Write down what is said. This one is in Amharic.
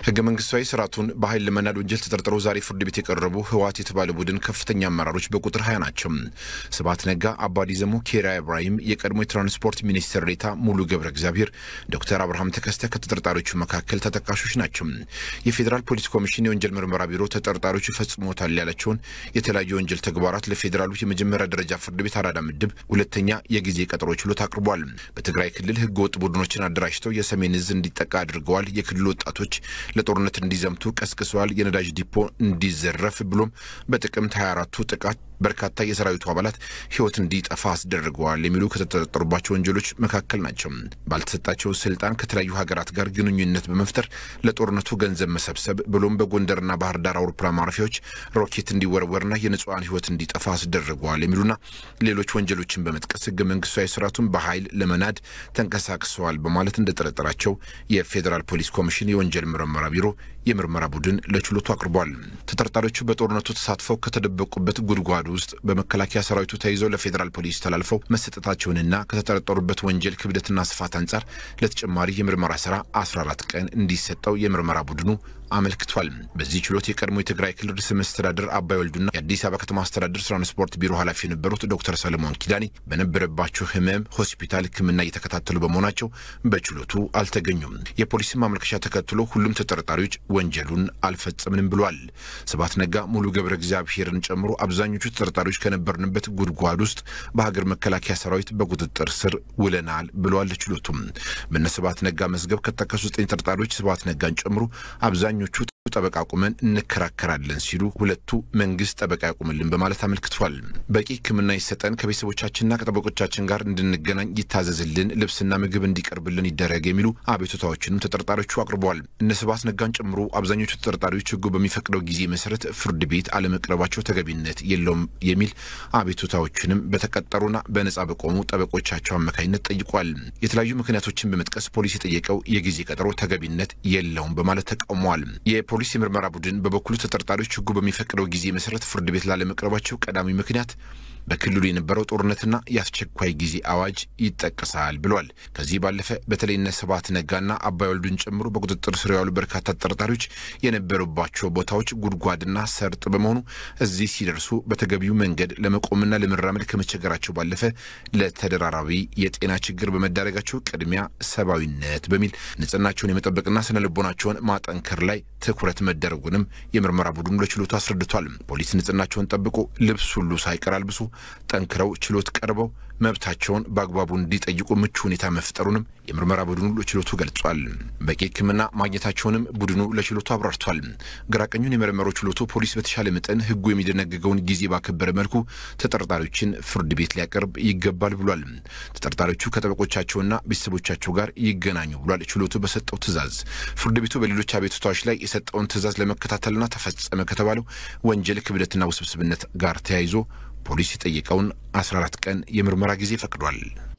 ህገ መንግስታዊ ስርዓቱን በኃይል ለመናድ ወንጀል ተጠርጥረው ዛሬ ፍርድ ቤት የቀረቡ ህወሓት የተባለ ቡድን ከፍተኛ አመራሮች በቁጥር ሀያ ናቸው። ስብሐት ነጋ፣ አባዲ ዘሞ፣ ኬሪያ ኢብራሂም፣ የቀድሞ የትራንስፖርት ሚኒስትር ዴኤታ ሙሉ ገብረ እግዚአብሔር፣ ዶክተር አብርሃም ተከስተ ከተጠርጣሪዎቹ መካከል ተጠቃሾች ናቸው። የፌዴራል ፖሊስ ኮሚሽን የወንጀል ምርመራ ቢሮ ተጠርጣሪዎቹ ፈጽሞታል ያላቸውን የተለያዩ የወንጀል ተግባራት ለፌዴራሉ የመጀመሪያ ደረጃ ፍርድ ቤት አራዳ ምድብ ሁለተኛ የጊዜ ቀጠሮ ችሎት አቅርቧል። በትግራይ ክልል ህገ ወጥ ቡድኖችን አደራጅተው የሰሜን እዝ እንዲጠቃ አድርገዋል። የክልሉ ወጣቶች ለጦርነት እንዲዘምቱ ቀስቅሰዋል። የነዳጅ ዲፖ እንዲዘረፍ ብሎም በጥቅምት 24ቱ ጥቃት በርካታ የሰራዊቱ አባላት ህይወት እንዲጠፋ አስደርገዋል የሚሉ ከተጠረጠሩባቸው ወንጀሎች መካከል ናቸው። ባልተሰጣቸው ስልጣን ከተለያዩ ሀገራት ጋር ግንኙነት በመፍጠር ለጦርነቱ ገንዘብ መሰብሰብ ብሎም በጎንደርና ባህር ዳር አውሮፕላን ማረፊያዎች ሮኬት እንዲወረወርና የንጹሐን ህይወት እንዲጠፋ አስደርገዋል የሚሉና ሌሎች ወንጀሎችን በመጥቀስ ህገ መንግስታዊ ስርዓቱን በኃይል ለመናድ ተንቀሳቅሰዋል በማለት እንደጠረጠራቸው የፌዴራል ፖሊስ ኮሚሽን የወንጀል ምርመራ ቢሮ የምርመራ ቡድን ለችሎቱ አቅርቧል። ተጠርጣሪዎቹ በጦርነቱ ተሳትፈው ከተደበቁበት ጉድጓድ ውስጥ በመከላከያ ሰራዊቱ ተይዘው ለፌዴራል ፖሊስ ተላልፈው መሰጠታቸውንና ከተጠረጠሩበት ወንጀል ክብደትና ስፋት አንጻር ለተጨማሪ የምርመራ ስራ 14 ቀን እንዲሰጠው የምርመራ ቡድኑ አመልክቷል። በዚህ ችሎት የቀድሞ የትግራይ ክልል ርዕሰ መስተዳድር አባይ ወልዱና የአዲስ አበባ ከተማ አስተዳደር ትራንስፖርት ቢሮ ኃላፊ የነበሩት ዶክተር ሰለሞን ኪዳኔ በነበረባቸው ህመም ሆስፒታል ሕክምና እየተከታተሉ በመሆናቸው በችሎቱ አልተገኙም። የፖሊስን ማመልከቻ ተከትሎ ሁሉም ተጠርጣሪዎች ወንጀሉን አልፈጸምንም ብሏል። ስብሐት ነጋ፣ ሙሉ ገብረ እግዚአብሔርን ጨምሮ አብዛኞቹ ተጠርጣሪዎች ከነበርንበት ጉድጓድ ውስጥ በሀገር መከላከያ ሰራዊት በቁጥጥር ስር ውለናል ብለዋል። ችሎቱም በነ ስብሐት ነጋ መዝገብ ከተጠቀሱ ዘጠኝ ተጠርጣሪዎች ስብሐት ነጋን ጨምሮ አብዛኞቹ ጠበቃ ቁመን እንከራከራለን ሲሉ ሁለቱ መንግስት ጠበቃ ያቁምልን በማለት አመልክቷል። በቂ ሕክምና ይሰጠን፣ ከቤተሰቦቻችንና ከጠበቆቻችን ጋር እንድንገናኝ ይታዘዝልን፣ ልብስና ምግብ እንዲቀርብልን ይደረግ የሚሉ አቤቱታዎችንም ተጠርጣሪዎቹ አቅርበዋል። እነ ስብሐት ነጋን ጨምሮ አብዛኞቹ ተጠርጣሪዎች ሕጉ በሚፈቅደው ጊዜ መሰረት ፍርድ ቤት አለመቅረባቸው ተገቢነት የለውም የሚል አቤቱታዎችንም በተቀጠሩና በነጻ በቆሙ ጠበቆቻቸው አማካኝነት ጠይቋል። የተለያዩ ምክንያቶችን በመጥቀስ ፖሊስ የጠየቀው የጊዜ ቀጠሮ ተገቢነት የለውም በማለት ተቃውመዋል። የፖሊስ የምርመራ ቡድን በበኩሉ ተጠርጣሪዎች ሕጉ በሚፈቅደው ጊዜ መሰረት ፍርድ ቤት ላለመቅረባቸው ቀዳሚ ምክንያት በክልሉ የነበረው ጦርነትና የአስቸኳይ ጊዜ አዋጅ ይጠቀሳል ብሏል። ከዚህ ባለፈ በተለይ እነ ስብሐት ነጋና አባይ ወልዱን ጨምሮ በቁጥጥር ስር ያሉ በርካታ ተጠርጣሪዎች የነበሩባቸው ቦታዎች ጉድጓድና ሰርጥ በመሆኑ እዚህ ሲደርሱ በተገቢው መንገድ ለመቆምና ለመራመድ ከመቸገራቸው ባለፈ ለተደራራቢ የጤና ችግር በመዳረጋቸው ቅድሚያ ሰብአዊነት በሚል ንጽህናቸውን የመጠበቅና ስነ ልቦናቸውን ማጠንከር ላይ ትኩረት መደረጉንም የምርመራ ቡድኑ ለችሎቱ አስረድቷል። ፖሊስ ንጽህናቸውን ጠብቆ ልብስ ሁሉ ሳይቀር አልብሶ ጠንክረው ችሎት ቀርበው መብታቸውን በአግባቡ እንዲጠይቁ ምቹ ሁኔታ መፍጠሩንም የምርመራ ቡድኑ ለችሎቱ ገልጿል። በቂ ሕክምና ማግኘታቸውንም ቡድኑ ለችሎቱ አብራርቷል። ግራቀኙን የመረመረው ችሎቱ ፖሊስ በተሻለ መጠን ሕጉ የሚደነግገውን ጊዜ ባከበረ መልኩ ተጠርጣሪዎችን ፍርድ ቤት ሊያቀርብ ይገባል ብሏል። ተጠርጣሪዎቹ ከጠበቆቻቸውና ቤተሰቦቻቸው ጋር ይገናኙ ብሏል። ችሎቱ በሰጠው ትዕዛዝ ፍርድ ቤቱ በሌሎች አቤቱታዎች ላይ የሰጠውን ትዕዛዝ ለመከታተልና ተፈጸመ ከተባለው ወንጀል ክብደትና ውስብስብነት ጋር ተያይዞ ፖሊስ የጠየቀውን 14 ቀን የምርመራ ጊዜ ፈቅዷል።